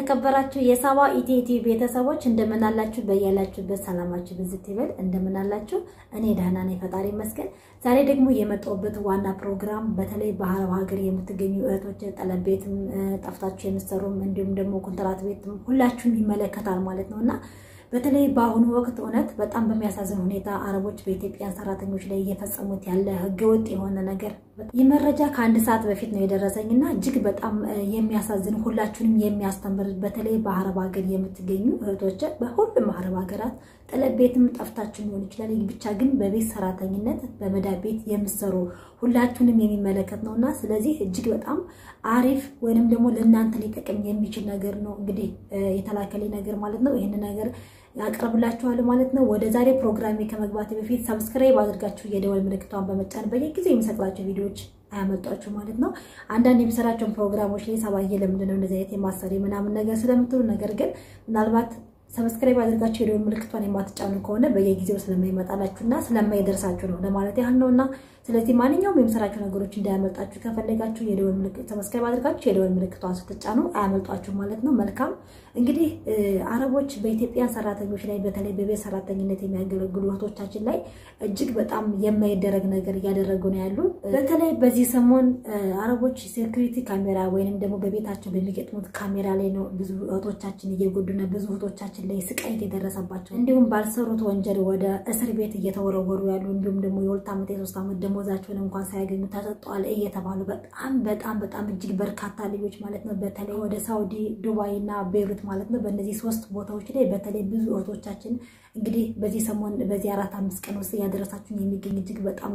የተከበራችሁ የሳባ ኢቲቲ ቤተሰቦች እንደምን አላችሁ? በያላችሁበት ሰላማችሁ ብዝት ይበል። እንደምን አላችሁ? እኔ ደህና ነኝ፣ ፈጣሪ ይመስገን። ዛሬ ደግሞ የመጣሁበት ዋና ፕሮግራም በተለይ በአረብ ሀገር የምትገኙ እህቶች ጠለብ ቤትም ጠፍታችሁ የምትሰሩም እንዲሁም ደግሞ ኮንትራት ቤትም ሁላችሁም ይመለከታል ማለት ነው እና በተለይ በአሁኑ ወቅት እውነት በጣም በሚያሳዝን ሁኔታ አረቦች በኢትዮጵያን ሰራተኞች ላይ እየፈጸሙት ያለ ህገወጥ የሆነ ነገር ይህ መረጃ ከአንድ ሰዓት በፊት ነው የደረሰኝ እና እጅግ በጣም የሚያሳዝን ሁላችሁንም የሚያስተምር በተለይ በአረብ ሀገር የምትገኙ እህቶች በሁሉም አረብ ሀገራት ጠለብ ቤትም ጠፍታችሁ ሊሆን ይችላል። ብቻ ግን በቤት ሰራተኝነት በመዳብ ቤት የምትሰሩ ሁላችሁንም የሚመለከት ነው እና ስለዚህ እጅግ በጣም አሪፍ ወይንም ደግሞ ለእናንተ ሊጠቅም የሚችል ነገር ነው እንግዲህ የተላከልኝ ነገር ማለት ነው። ይህን ነገር ያቀርብላችኋል ማለት ነው። ወደ ዛሬ ፕሮግራሜ ከመግባት በፊት ሰብስክራይብ አድርጋችሁ የደወል ምልክቷን በመጫን በየጊዜው የሚሰቅላቸው ቪዲዮዎች አያመጧችሁ ማለት ነው። አንዳንድ የሚሰራቸውን ፕሮግራሞች ላይ ሰባዬ ለምንድን ነው እንደዚህ አይነት የማሰሪ ምናምን ነገር ስለምትሉ ነገር ግን ምናልባት ሰብስክራይብ አድርጋችሁ የደወል ምልክቷን የማትጫኑ ከሆነ በየጊዜው ስለማይመጣላችሁና ስለማይደርሳችሁ ነው ለማለት ያህል ነው እና ስለዚህ ማንኛውም የምሰራቸው ነገሮች እንዳያመልጣችሁ ከፈለጋችሁ የደወል ምልክት ሰብስክራይብ አድርጋችሁ የደወል ምልክቷን ስትጫኑ አያመልጧችሁ ማለት ነው። መልካም እንግዲህ አረቦች በኢትዮጵያን ሰራተኞች ላይ በተለይ በቤት ሰራተኝነት የሚያገለግሉ እህቶቻችን ላይ እጅግ በጣም የማይደረግ ነገር እያደረጉ ነው ያሉ። በተለይ በዚህ ሰሞን አረቦች ሴኩሪቲ ካሜራ ወይንም ደግሞ በቤታቸው በሚገጥሙት ካሜራ ላይ ነው ብዙ እህቶቻችን እየጎዱና ብዙ እህቶቻችን ላይ ስቃይ እየደረሰባቸው እንዲሁም ባልሰሩት ወንጀል ወደ እስር ቤት እየተወረወሩ ያሉ እንዲሁም ደግሞ የሁለት ዓመት የሶስት ዓመት ደሞዛቸውን እንኳን ሳያገኙ ተሰጠዋል እየተባሉ በጣም በጣም በጣም እጅግ በርካታ ልጆች ማለት ነው በተለይ ወደ ሳውዲ፣ ዱባይ እና ቤይሩት ማለት ነው በእነዚህ ሶስት ቦታዎች ላይ በተለይ ብዙ እህቶቻችን እንግዲህ በዚህ ሰሞን በዚህ አራት አምስት ቀን ውስጥ እያደረሳችሁን የሚገኝ እጅግ በጣም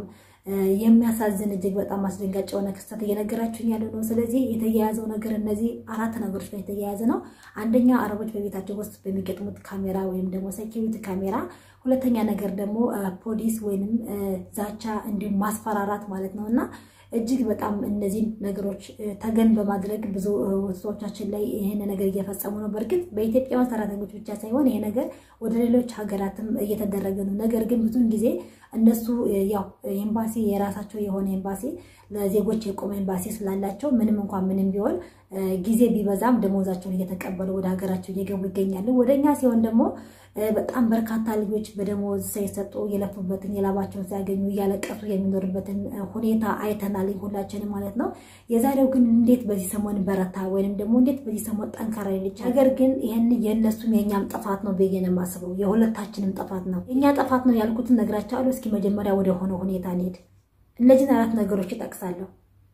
የሚያሳዝን እጅግ በጣም አስደንጋጭ የሆነ ክስተት እየነገራችሁኝ ያለ ነው። ስለዚህ የተያያዘው ነገር እነዚህ አራት ነገሮች ላይ የተያያዘ ነው። አንደኛ አረቦች በቤታቸው ውስጥ በሚገጥሙት ካሜራ ወይም ደግሞ ሴኪሪቲ ካሜራ፣ ሁለተኛ ነገር ደግሞ ፖሊስ ወይንም ዛቻ እንዲሁም ማስፈራራት ማለት ነው እና እጅግ በጣም እነዚህን ነገሮች ተገን በማድረግ ብዙ ሰዎቻችን ላይ ይህን ነገር እየፈጸሙ ነው። በእርግጥ በኢትዮጵያውያን ሰራተኞች ብቻ ሳይሆን ይሄ ነገር ወደ ሌሎች ሀገራትም እየተደረገ ነው። ነገር ግን ብዙውን ጊዜ እነሱ ያው ኤምባሲ የራሳቸው የሆነ ኤምባሲ ለዜጎች የቆመ ኤምባሲ ስላላቸው ምንም እንኳን ምንም ቢሆን ጊዜ ቢበዛም ደሞዛቸውን እየተቀበሉ ወደ ሀገራቸው እየገቡ ይገኛሉ። ወደኛ ሲሆን ደግሞ በጣም በርካታ ልጆች በደሞዝ ሳይሰጡ የለፉበትን የላባቸውን ሲያገኙ እያለቀሱ የሚኖርበትን ሁኔታ አይተናል ሁላችንም ማለት ነው። የዛሬው ግን እንዴት በዚህ ሰሞን በረታ ወይንም ደግሞ እንዴት በዚህ ሰሞን ጠንካራ ልጅ ነገር ግን ይህን የእነሱም የእኛም ጥፋት ነው ብዬ ነው የማስበው። የሁለታችንም ጥፋት ነው። የእኛ ጥፋት ነው ያልኩትን ነግራቸዋለሁ። እስኪ መጀመሪያ ወደ ሆነ ሁኔታ እንሄድ። እነዚህን አራት ነገሮች ይጠቅሳለሁ።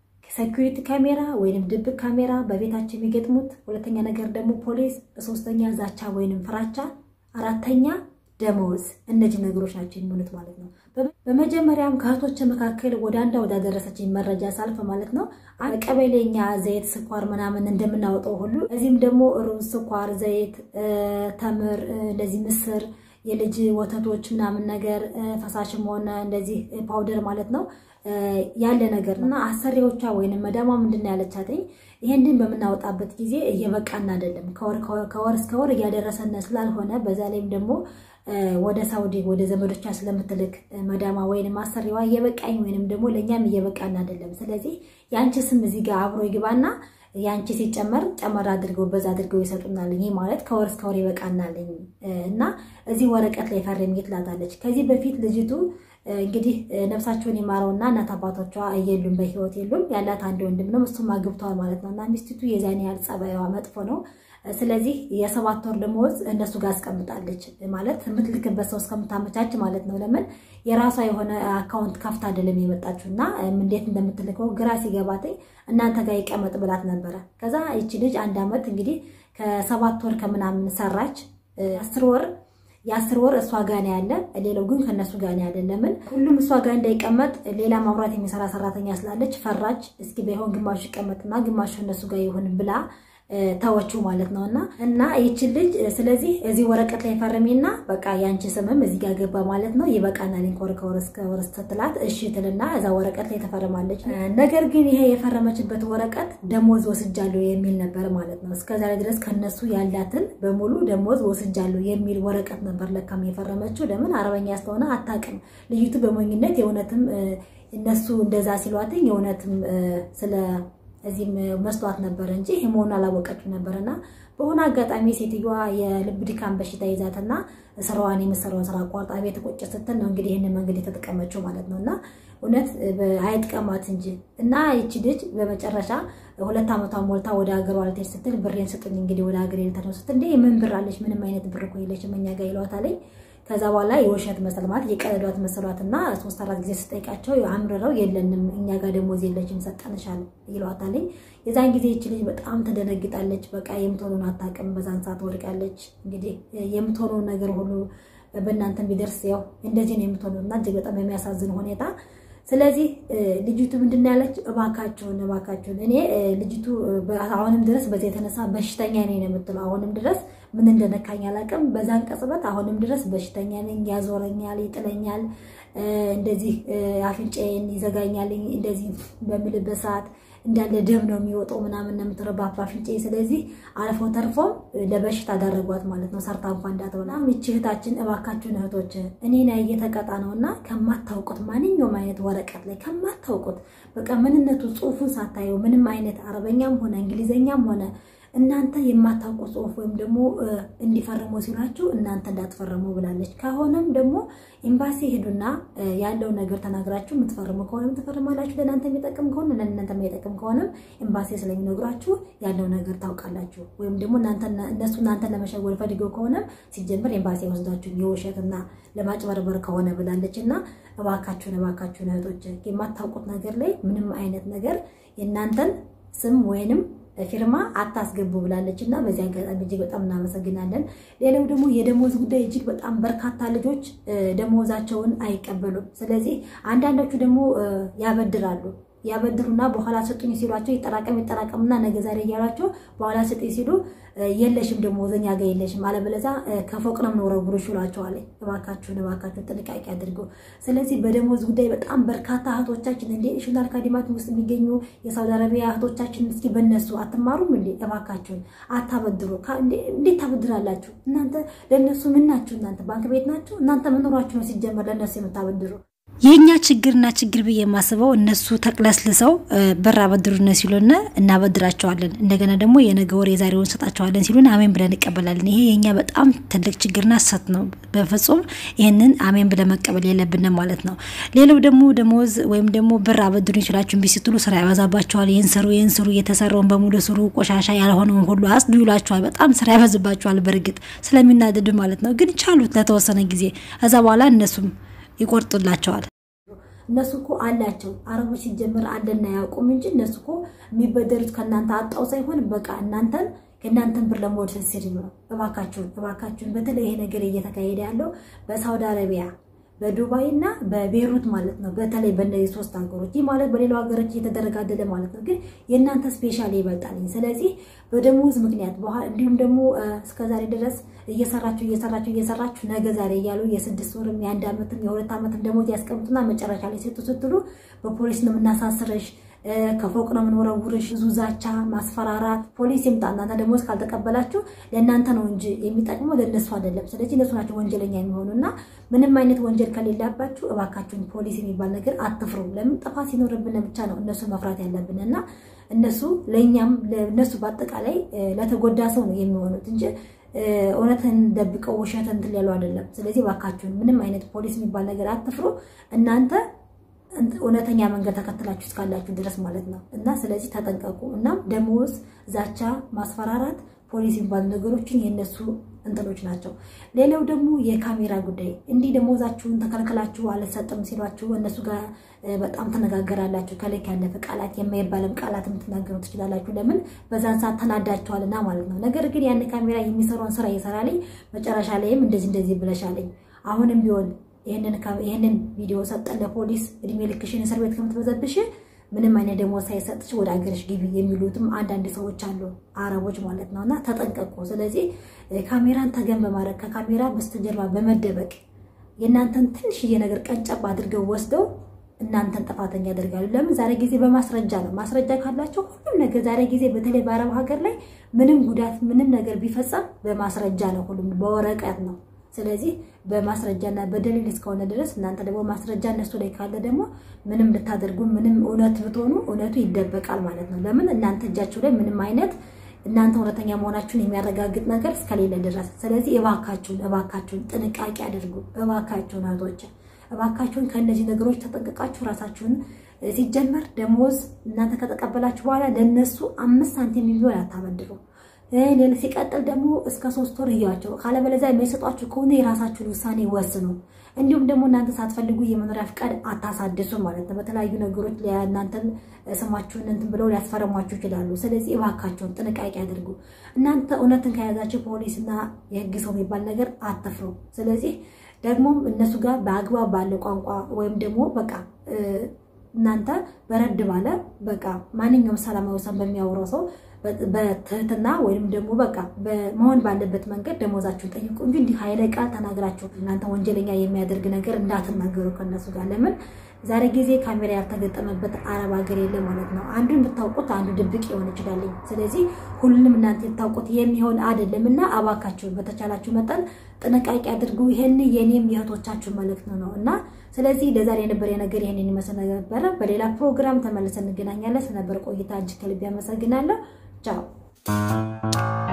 ሴኩሪቲ ካሜራ ወይንም ድብቅ ካሜራ በቤታቸው የሚገጥሙት፣ ሁለተኛ ነገር ደግሞ ፖሊስ፣ ሶስተኛ ዛቻ ወይንም ፍራቻ፣ አራተኛ ደመወዝ። እነዚህ ነገሮች ናቸው የሚሆኑት ማለት ነው። በመጀመሪያም ከእህቶች መካከል ወደ አንዷ ወዳደረሰችኝ መረጃ ሳልፍ ማለት ነው ቀበሌኛ ዘይት፣ ስኳር ምናምን እንደምናወጣው ሁሉ እዚህም ደግሞ ሩዝ፣ ስኳር፣ ዘይት፣ ተምር፣ እንደዚህ ምስር የልጅ ወተቶች ምናምን ነገር ፈሳሽም ሆነ እንደዚህ ፓውደር ማለት ነው ያለ ነገር እና አሰሪዎቿ ወይንም መዳሟ ምንድን ነው ያለቻትኝ ይሄንን በምናወጣበት ጊዜ እየበቃን አይደለም፣ ከወር እስከ ወር እያደረሰን ስላልሆነ በዛ ላይም ደግሞ ወደ ሳውዲ ወደ ዘመዶቿ ስለምትልክ መዳማ ወይንም አሰሪዋ እየበቃኝ ወይንም ደግሞ ለእኛም እየበቃን አይደለም። ስለዚህ የአንቺ ስም እዚህ ጋር አብሮ ይግባና የአንቺ ሲጨመር ጨመር አድርገው በዛ አድርገው ይሰጡናል። ይሄ ማለት ከወር እስከ ወር ይበቃናልኝ እና እዚህ ወረቀት ላይ ፈርሚ ትላታለች። ከዚህ በፊት ልጅቱ እንግዲህ ነፍሳቸውን የማረውና እናት አባቶቿ የሉም፣ በህይወት የሉም። ያላት አንድ ወንድም ነው፣ እሱም አግብተዋል ማለት ነው። እና ሚስቲቱ የዛን ያህል ጸባይዋ መጥፎ ነው። ስለዚህ የሰባት ወር ደመወዝ እነሱ ጋር አስቀምጣለች ማለት የምትልክበት ሰው እስከምታመቻች ማለት ነው። ለምን የራሷ የሆነ አካውንት ከፍታ አይደለም የመጣችው እና እንዴት እንደምትልከው ግራ ሲገባትኝ እናንተ ጋር ይቀመጥ ብላት ነበረ። ከዛ ይቺ ልጅ አንድ ዓመት እንግዲህ ከሰባት ወር ከምናምን ሰራች። አስር ወር የአስር ወር እሷ ጋር ነው ያለ፣ ሌላው ግን ከእነሱ ጋር ነው ያለ። ለምን ሁሉም እሷ ጋር እንዳይቀመጥ ሌላ ማብራት የሚሰራ ሰራተኛ ስላለች ፈራች። እስኪ ባይሆን ግማሹ ይቀመጥና ግማሹ እነሱ ጋር ይሁን ብላ ተወችው ማለት ነው። እና እና ይችን ልጅ ስለዚህ እዚህ ወረቀት ላይ ፈርሚና በቃ ያንቺ ስምም እዚህ ጋር ገባ ማለት ነው። ይበቃናል ከወር ከወር እስከ ወር ስትላት እሺ ትልና እዛ ወረቀት ላይ ተፈርማለች። ነገር ግን ይሄ የፈረመችበት ወረቀት ደሞዝ ወስጃለሁ የሚል ነበር ማለት ነው። እስከዛሬ ድረስ ከነሱ ያላትን በሙሉ ደሞዝ ወስጃለሁ የሚል ወረቀት ነበር ለካም የፈረመችው። ለምን አረበኛ ስለሆነ አታውቅም ልዩቱ በሞኝነት የእውነትም እነሱ እንደዛ ሲሏትኝ የእውነትም ስለ እዚህም መስሏት ነበረ እንጂ ይህ መሆኑን አላወቀችው ነበርና በሆነ አጋጣሚ ሴትዮዋ የልብ ድካም በሽታ ይዛትና ስራዋን የምሰራውን ስራ አቋርጣ ቤት ቁጭ ስትል ነው እንግዲህ ይህንን መንገድ የተጠቀመችው ማለት ነው። እና እውነት አይጥቀማት እንጂ እና ይቺ ልጅ በመጨረሻ ሁለት ዓመቷን ሞልታ ወደ ሀገሯ ልትሄድ ስትል ብሬን ስጡኝ እንግዲህ ወደ ሀገር ልትሄድ ነው ስትል እንደ ምን ብር አለች? ምንም አይነት ብር እኮ የለችም እኛ ጋር ይለዋታል። ከዛ በኋላ የውሸት መሰል ማለት የቀለዷት መሰሏት እና ሶስት አራት ጊዜ ስጠይቃቸው አምርረው የለንም እኛ ጋር ደሞዝ የለችም ሰጠንሻል ይለዋታል። የዛን ጊዜ ይች ልጅ በጣም ትደነግጣለች። በቃ የምትሆነውን አታውቅም። በዛን ሰዓት ወድቃለች። እንግዲህ የምትሆነው ነገር ሁሉ በእናንተ ቢደርስ ያው እንደዚህ ነው የምትሆነው እና እጅግ በጣም የሚያሳዝን ሁኔታ ስለዚህ ልጅቱ ምንድን ነው ያለች? እባካችሁን እባካችሁን እኔ ልጅቱ አሁንም ድረስ በዚህ የተነሳ በሽተኛ ነኝ ነው የምትለው። አሁንም ድረስ ምን እንደነካኝ አላውቅም። በዛን ቀጽበት አሁንም ድረስ በሽተኛ ነኝ፣ ያዞረኛል፣ ይጥለኛል፣ እንደዚህ አፍንጫዬን ይዘጋኛል። እንደዚህ በምልበት ሰዓት እንዳለ ደም ነው የሚወጣው ምናምን ነው የምትለው በአፍንጫዬ። ስለዚህ አልፎ ተርፎም ለበሽታ አዳረጓት ማለት ነው። ሰርታ እንኳ እንዳትሆና ይህች እህታችን እባካችሁን እህቶች እኔን ያየ ተቀጣ ነው እና ከማታውቁት ማንኛውም አይነት ወረቀት ላይ ከማታውቁት በቃ ምንነቱ ጽሑፉን ሳታየው ምንም አይነት አረበኛም ሆነ እንግሊዘኛም ሆነ እናንተ የማታውቁ ጽሑፍ ወይም ደግሞ እንዲፈርሙ ሲሏችሁ እናንተ እንዳትፈርሙ ብላለች። ከሆነም ደግሞ ኤምባሲ ሄዱና ያለው ነገር ተናግራችሁ የምትፈርሙ ከሆነም ትፈርማላችሁ። ለእናንተ የሚጠቅም ከሆነ ለእናንተ የማይጠቅም ከሆነም ኤምባሲ ስለሚነግሯችሁ ያለው ነገር ታውቃላችሁ። ወይም ደግሞ እነሱ እናንተን ለመሸወል ፈልገው ከሆነም ሲጀምር ኤምባሲ ወስዳችሁ የውሸትና ለማጭበርበር ከሆነ ብላለች እና እባካችሁን እባካችሁን እህቶች የማታውቁት ነገር ላይ ምንም አይነት ነገር የእናንተን ስም ወይንም ፊርማ አታስገቡ ብላለች እና በዚህ አጋጣሚ እጅግ በጣም እናመሰግናለን። ሌላው ደግሞ የደሞዝ ጉዳይ እጅግ በጣም በርካታ ልጆች ደሞዛቸውን አይቀበሉም። ስለዚህ አንዳንዶቹ ደግሞ ያበድራሉ ያበድሩና በኋላ ስጡኝ ሲሏቸው ይጠራቀም ይጠራቀምና ነገ ዛሬ እያሏቸው በኋላ ስጡኝ ሲሉ የለሽም ደሞዘኛ ጋር የለሽም፣ አለበለዚያ ከፎቅ ነው የምንወረውርሽ ይሏቸዋል። እባካችሁን እባካችሁን ጥንቃቄ አድርገው። ስለዚህ በደሞዝ ጉዳይ በጣም በርካታ እህቶቻችን እንደ ሽናል ካዲማት ውስጥ የሚገኙ የሳውዲ አረቢያ እህቶቻችን እስኪ በነሱ አትማሩም እንዴ? እባካችሁን አታበድሩ። እንዴት ታበድራላችሁ እናንተ? ለእነሱ ምን ናችሁ እናንተ? ባንክ ቤት ናችሁ እናንተ? መኖሯችሁ ነው ሲጀመር ለእነሱ የምታበድሩ የእኛ ችግርና ችግር ብዬ የማስበው እነሱ ተቅለስልሰው ብር አበድሩን ሲሉን እናበድራቸዋለን። እንደገና ደግሞ የነገ ወር የዛሬውን እንሰጣቸዋለን ሲሉን አሜን ብለን እንቀበላለን። ይሄ የእኛ በጣም ትልቅ ችግርና ሰት ነው። በፍጹም ይህንን አሜን ብለን መቀበል የለብንም ማለት ነው። ሌላው ደግሞ ደሞዝ ወይም ደግሞ ብር አበድሩን ይችላችሁ እምቢ ስትሉ ስራ ያበዛባቸዋል። ይህን ስሩ፣ ይህን ስሩ፣ የተሰራውን በሙሉ ስሩ፣ ቆሻሻ ያልሆነውን ሁሉ አጽዱ ይሏቸዋል። በጣም ስራ ያበዝባቸዋል። በእርግጥ ስለሚናደዱ ማለት ነው። ግን ቻሉት ለተወሰነ ጊዜ፣ ከዛ በኋላ እነሱም ይቆርጡላቸዋል። እነሱ እኮ አላቸው አረቦች ሲጀምር አለና ያውቁም እንጂ እነሱ እኮ የሚበደሩት ከእናንተ አጣው ሳይሆን በቃ እናንተን ከእናንተን ብር ለመውሰድ ሲል ነው። እባካችሁን እባካችሁን፣ በተለይ ይሄ ነገር እየተካሄደ ያለው በሳውዲ አረቢያ በዱባይ እና በቤሩት ማለት ነው። በተለይ በእነዚህ ሶስት ሀገሮች ይህ ማለት በሌላው ሀገሮች እየተደረገ አይደለም ማለት ነው። ግን የእናንተ ስፔሻል ይበልጣል። ስለዚህ በደሞዝ ምክንያት እንዲሁም ደግሞ እስከዛሬ ድረስ እየሰራችሁ እየሰራችሁ እየሰራችሁ ነገ ዛሬ እያሉ የስድስት ወርም የአንድ ዓመትም የሁለት ዓመትም ደሞዝ ያስቀምጡና መጨረሻ ላይ ሴቱ ስትሉ በፖሊስ ነው የምናሳስረሽ ከፎቅ ነው የምንወረውርሽ፣ ብዙ ዛቻ፣ ማስፈራራት። ፖሊስ ይምጣ እናንተ ደሞዝ ካልተቀበላችሁ ለእናንተ ነው እንጂ የሚጠቅመው ለእነሱ አይደለም። ስለዚህ እነሱ ናቸው ወንጀለኛ የሚሆኑ እና ምንም አይነት ወንጀል ከሌላባችሁ እባካችሁን ፖሊስ የሚባል ነገር አትፍሩ። ለምን ጥፋት ሲኖርብን ብቻ ነው እነሱ መፍራት ያለብን እና እነሱ ለእኛም እነሱ በአጠቃላይ ለተጎዳ ሰው ነው የሚሆኑት እንጂ እውነትን ደብቀው ውሸትን እንትን ያሉ አይደለም። ስለዚህ እባካችሁን ምንም አይነት ፖሊስ የሚባል ነገር አትፍሩ እናንተ እውነተኛ መንገድ ተከትላችሁ እስካላችሁ ድረስ ማለት ነው። እና ስለዚህ ተጠንቀቁ። እናም ደሞዝ፣ ዛቻ፣ ማስፈራራት፣ ፖሊስ የሚባሉ ነገሮችን የእነሱ እንትኖች ናቸው። ሌላው ደግሞ የካሜራ ጉዳይ እንዲህ ደሞዛችሁን ተከልክላችሁ አልሰጥም ሲሏችሁ እነሱ ጋር በጣም ተነጋገራላችሁ። ከልክ ያለፈ ቃላት የማይባልም ቃላት የምትናገሩ ትችላላችሁ። ለምን በዛን ሰዓት ተናዳችኋልና ማለት ነው። ነገር ግን ያን ካሜራ የሚሰራውን ስራ ይሰራልኝ። መጨረሻ ላይም እንደዚህ እንደዚህ ብለሻለኝ አሁንም ቢሆን ይህንን ቪዲዮ ሰጠን ለፖሊስ እድሜ ልክሽን እስር ቤት ከምትበዘብሽ ምንም አይነት ደሞዝ ሳይሰጥሽ ወደ ሀገርሽ ግቢ የሚሉትም አንዳንድ ሰዎች አሉ፣ አረቦች ማለት ነው። እና ተጠንቀቁ። ስለዚህ ካሜራን ተገን በማድረግ ከካሜራ በስተጀርባ በመደበቅ የእናንተን ትንሽዬ ነገር ቀንጨብ አድርገው ወስደው እናንተን ጥፋተኛ ያደርጋሉ። ለምን? ዛሬ ጊዜ በማስረጃ ነው። ማስረጃ ካላቸው ሁሉም ነገር ዛሬ ጊዜ በተለይ በአረብ ሀገር ላይ ምንም ጉዳት ምንም ነገር ቢፈጸም በማስረጃ ነው፣ ሁሉም በወረቀት ነው። ስለዚህ በማስረጃና በደሊል እስከሆነ ድረስ እናንተ ደግሞ ማስረጃ እነሱ ላይ ካለ ደግሞ ምንም ልታደርጉ ምንም እውነት ብትሆኑ እውነቱ ይደበቃል ማለት ነው። ለምን እናንተ እጃችሁ ላይ ምንም አይነት እናንተ እውነተኛ መሆናችሁን የሚያረጋግጥ ነገር እስከሌለ ድረስ። ስለዚህ እባካችሁን እባካችሁን ጥንቃቄ አድርጉ። እባካችሁን እህቶች እባካችሁን ከእነዚህ ነገሮች ተጠንቅቃችሁ ራሳችሁን ሲጀመር ደሞዝ እናንተ ከተቀበላችሁ በኋላ ለእነሱ አምስት ሳንቲም ቢሆን አታበድሩ። ሌላ ሲቀጥል ደግሞ እስከ ሶስት ወር እያቸው ካለበለዚያ የሚሰጧችሁ ከሆነ የራሳችሁን ውሳኔ ወስኑ። እንዲሁም ደግሞ እናንተ ሳትፈልጉ የመኖሪያ ፍቃድ አታሳድሱ ማለት ነው። በተለያዩ ነገሮች እናንተን ስማችሁን እንትን ብለው ሊያስፈረሟችሁ ይችላሉ። ስለዚህ እባካቸውን ጥንቃቄ አድርጉ። እናንተ እውነትን ከያዛችሁ ፖሊስና የህግ ሰው የሚባል ነገር አትፍሩ። ስለዚህ ደግሞም እነሱ ጋር በአግባብ ባለ ቋንቋ ወይም ደግሞ በቃ እናንተ በረድ ባለ በቃ ማንኛውም ሰላማዊ ሰው በሚያወራው ሰው በትህትና ወይም ደግሞ በቃ መሆን ባለበት መንገድ ደሞዛችሁን ጠይቁ እንጂ እንዲህ ኃይለ ቃል ተናግራችሁ እናንተ ወንጀለኛ የሚያደርግ ነገር እንዳትናገሩ ከእነሱ ጋር። ለምን ዛሬ ጊዜ ካሜራ ያልተገጠመበት አረብ ሀገር የለ ማለት ነው። አንዱን ብታውቁት አንዱ ድብቅ ሊሆን ይችላል። ስለዚህ ሁሉንም እናንተ የታውቁት የሚሆን አይደለም እና አባካችሁን በተቻላችሁ መጠን ጥንቃቄ አድርጉ። ይህን የኔም የእህቶቻችሁ መልእክት ነው እና ስለዚህ ለዛሬ የነበረ ነገር ይህንን ይመስል ነበረ። በሌላ ፕሮግራም ተመልሰን እንገናኛለን። ስለነበረ ቆይታ እጅግ ከልብ ያመሰግናለሁ። ቻው